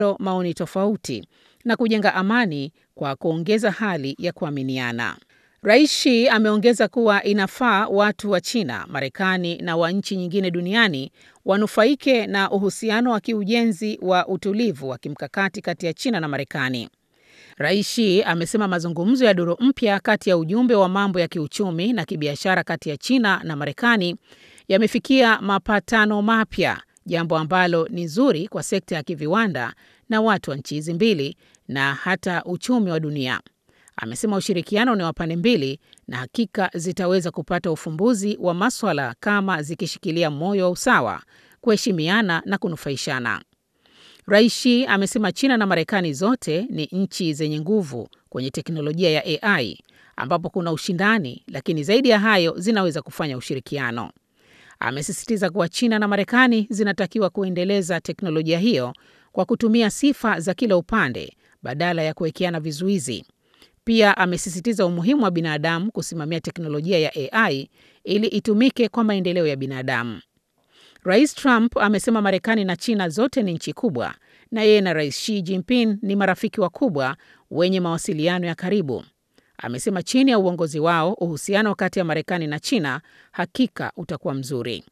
maoni tofauti na kujenga amani kwa kuongeza hali ya kuaminiana. Rais Xi ameongeza kuwa inafaa watu wa China, Marekani na wa nchi nyingine duniani wanufaike na uhusiano wa kiujenzi wa utulivu wa kimkakati kati ya China na Marekani. Rais Xi amesema mazungumzo ya duru mpya kati ya ujumbe wa mambo ya kiuchumi na kibiashara kati ya China na Marekani yamefikia mapatano mapya, jambo ambalo ni zuri kwa sekta ya kiviwanda na watu wa nchi hizi mbili na hata uchumi wa dunia. Amesema ushirikiano ni wa pande mbili na hakika zitaweza kupata ufumbuzi wa maswala kama zikishikilia moyo wa usawa, kuheshimiana na kunufaishana. Rais Xi amesema China na Marekani zote ni nchi zenye nguvu kwenye teknolojia ya AI ambapo kuna ushindani, lakini zaidi ya hayo zinaweza kufanya ushirikiano. Amesisitiza kuwa China na Marekani zinatakiwa kuendeleza teknolojia hiyo kwa kutumia sifa za kila upande badala ya kuwekeana vizuizi. Pia amesisitiza umuhimu wa binadamu kusimamia teknolojia ya AI ili itumike kwa maendeleo ya binadamu. Rais Trump amesema Marekani na China zote ni nchi kubwa na yeye na Rais Xi Jinping ni marafiki wakubwa wenye mawasiliano ya karibu. Amesema chini ya uongozi wao uhusiano kati ya Marekani na China hakika utakuwa mzuri.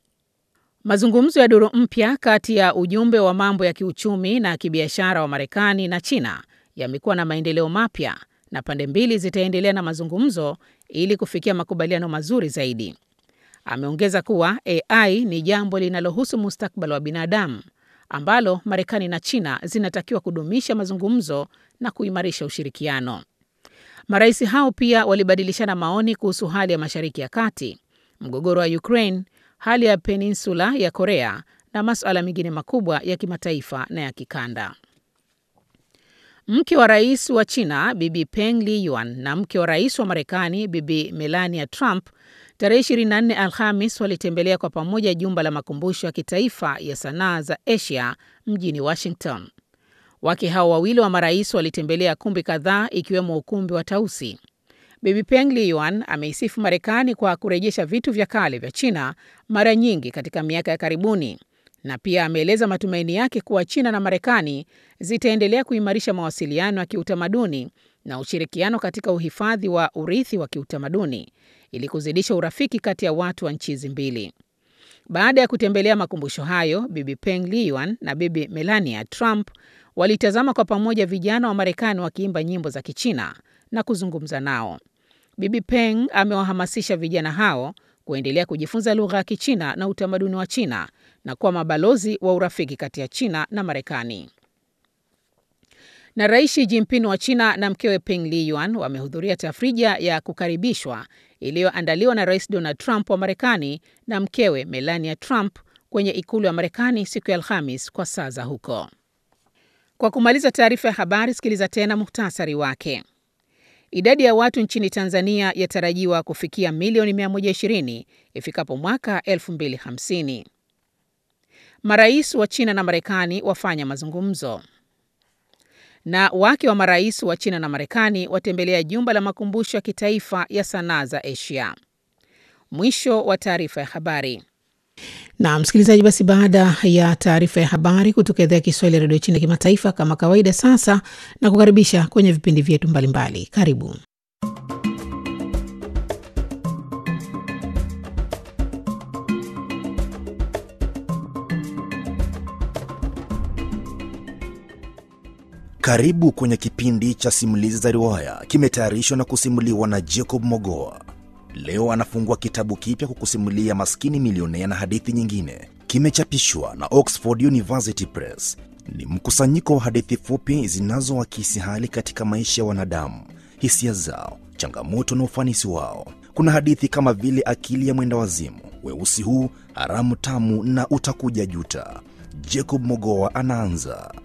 Mazungumzo ya duru mpya kati ya ujumbe wa mambo ya kiuchumi na kibiashara wa Marekani na China yamekuwa na maendeleo mapya na pande mbili zitaendelea na mazungumzo ili kufikia makubaliano mazuri zaidi. Ameongeza kuwa AI ni jambo linalohusu mustakabali wa binadamu ambalo Marekani na China zinatakiwa kudumisha mazungumzo na kuimarisha ushirikiano. Marais hao pia walibadilishana maoni kuhusu hali ya Mashariki ya Kati, mgogoro wa Ukraine, hali ya peninsula ya Korea na masuala mengine makubwa ya kimataifa na ya kikanda. Mke wa rais wa China Bibi Peng Liyuan na mke wa rais wa Marekani Bibi Melania Trump tarehe 24 Alhamis walitembelea kwa pamoja jumba la makumbusho ya kitaifa ya sanaa za Asia mjini Washington. Wake hao wawili wa marais walitembelea kumbi kadhaa ikiwemo ukumbi wa Tausi. Bibi Peng Liyuan ameisifu Marekani kwa kurejesha vitu vya kale vya China mara nyingi katika miaka ya karibuni na pia ameeleza matumaini yake kuwa China na Marekani zitaendelea kuimarisha mawasiliano ya kiutamaduni na ushirikiano katika uhifadhi wa urithi wa kiutamaduni ili kuzidisha urafiki kati ya watu wa nchi hizi mbili. Baada ya kutembelea makumbusho hayo, Bibi Peng Liyuan na Bibi Melania Trump walitazama kwa pamoja vijana wa Marekani wakiimba nyimbo za Kichina na kuzungumza nao. Bibi Peng amewahamasisha vijana hao kuendelea kujifunza lugha ya Kichina na utamaduni wa China na kuwa mabalozi wa urafiki kati ya China na Marekani. Na Rais Xi Jinping wa China na mkewe Peng Liyuan wamehudhuria tafrija ya kukaribishwa iliyoandaliwa na Rais Donald Trump wa Marekani na mkewe Melania Trump kwenye ikulu ya Marekani siku ya Alhamis kwa saa za huko. Kwa kumaliza taarifa ya habari, sikiliza tena muhtasari wake. Idadi ya watu nchini Tanzania yatarajiwa kufikia milioni 120 ifikapo mwaka 2050. Marais wa China na Marekani wafanya mazungumzo. Na wake wa marais wa China na Marekani watembelea jumba la makumbusho ya kitaifa ya sanaa za Asia. Mwisho wa taarifa ya habari. Na msikilizaji, basi baada ya taarifa ya habari kutoka idhaa ya Kiswahili ya redio China kimataifa, kama kawaida, sasa na kukaribisha kwenye vipindi vyetu mbalimbali. Karibu. Karibu kwenye kipindi cha simulizi za riwaya, kimetayarishwa na kusimuliwa na Jacob Mogoa. Leo anafungua kitabu kipya kukusimulia Maskini Milionea na hadithi nyingine. Kimechapishwa na Oxford University Press. Ni mkusanyiko wa hadithi fupi zinazoakisi hali katika maisha ya wanadamu, hisia zao, changamoto na ufanisi wao. Kuna hadithi kama vile Akili ya Mwenda Wazimu, Weusi Huu, Haramu Tamu na Utakuja Juta. Jacob Mogoa anaanza.